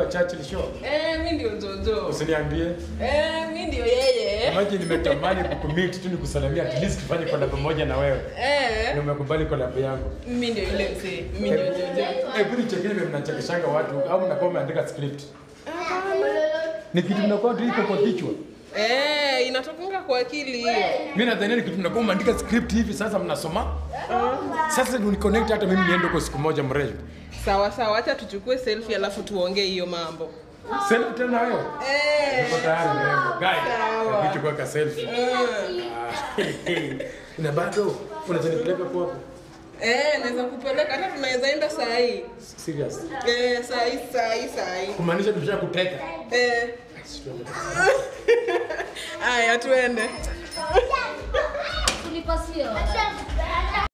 wa Churchill Show. Eh, mi ndio Jojo. Usiniambie. Eh, mi ndio yeye. Imagine nimetamani kukumit tu nikusalamia at least tufanye collab pamoja na wewe. Eh, Na umekubali collab yangu. mi ndio yule mzee. Mi ndio Jojo. Eh, budi chekini vile mnachekeshanga watu au mnakuwa mmeandika script. Ni kitu mnakuwa tu iko kwa kichwa. Eh, inatokunga kwa akili hiyo. Mimi nadhani ni kitu mnakuwa mmeandika script hivi sasa mnasoma. Sasa ni connect hata mimi niende huko siku moja mrefu. Sawa sawa, acha tuchukue selfie alafu tuongee hiyo mambo. Selfie tena wewe. Eh. Niko tayari mrembo. Guy, Sawa. hebu chukua ka selfie. Ah, Na bado unaweza nipeleka kwa hapo? Eh, naweza kupeleka hata tunaweza enda saa hii. Serious. Eh, saa hii, saa hii, saa hii. Kumaanisha tumesha kuteka. Eh. Aya, tuende.